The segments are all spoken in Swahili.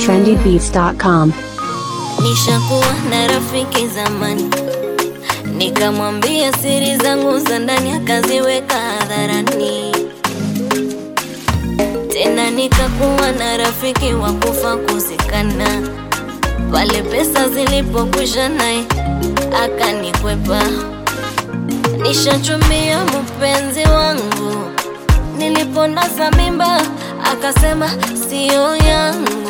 trendybeats.com. Nishakuwa na rafiki zamani, nikamwambia siri zangu za ndani, akaziweka hadharani. Tena nikakuwa na rafiki wa kufa kuzikana, pale pesa zilipokwisha naye akanikwepa. Nishachumbia mpenzi wangu, niliponasa mimba akasema siyo yangu.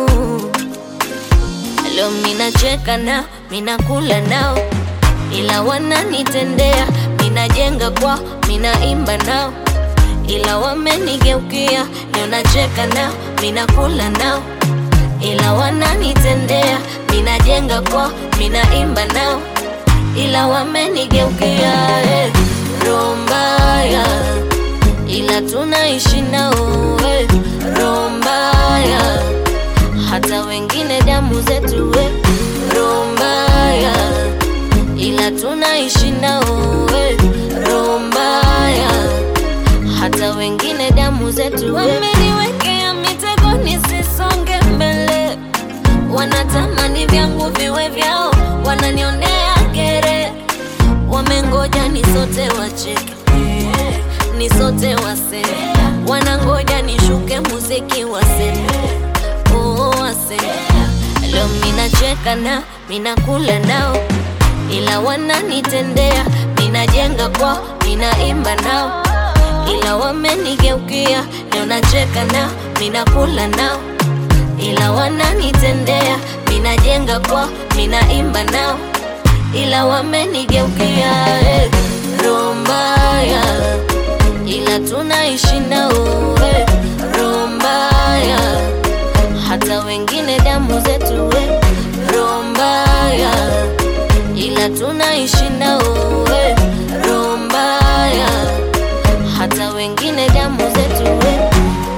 Leo minacheka nao, minakula nao, ila wananitendea. Minajenga kwao, minaimba nao, ila wamenigeukia. Leo nacheka nao, minakula nao, ila wananitendea. Minajenga kwao, minaimba nao, ila wamenigeukia. Eh, roho mbaya, ila tunaishi nao. Eh, roho mbaya hata wengine damu zetu we roho mbaya, ila tunaishi nao we roho mbaya, hata wengine damu zetu we. Wameniwekea mitego nisisonge mbele, wanatamani vyangu viwe vyao, wananionea kere, wamengoja nisote wacheke nisote waseme, wanangoja nishuke muziki waseme oh, waseme. Leo minacheka nao, minakula nao, ila wananitendea. Minajenga kwao, minaimba nao, ila wamenigeukia. Leo nacheka nao, minakula nao, ila wananitendea. Minajenga kwao, minaimba nao, ila wamenigeukia. Eh, roho mbaya ila tunaishi nao we roho mbaya, hata wengine damu zetu we roho mbaya, ila tunaishi nao we roho mbaya, hata wengine damu zetu we.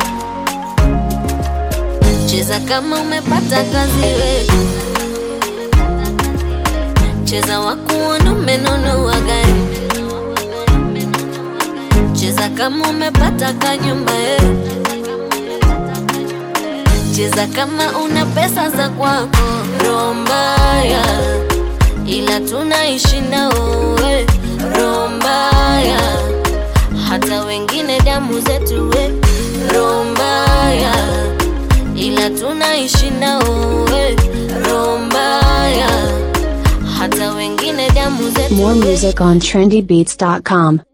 Cheza kama umepata kazi we, cheza wakuona umenunua gari cheza kama umepata kanyumba eh. Cheza kama una pesa za kwako, roho mbaya, ila tunaishi nao eh. Roho mbaya, hata wengine damu zetu eh. Roho mbaya, ila tunaishi nao eh. Roho mbaya, hata wengine damu zetu More eh. music on trendybeats.com.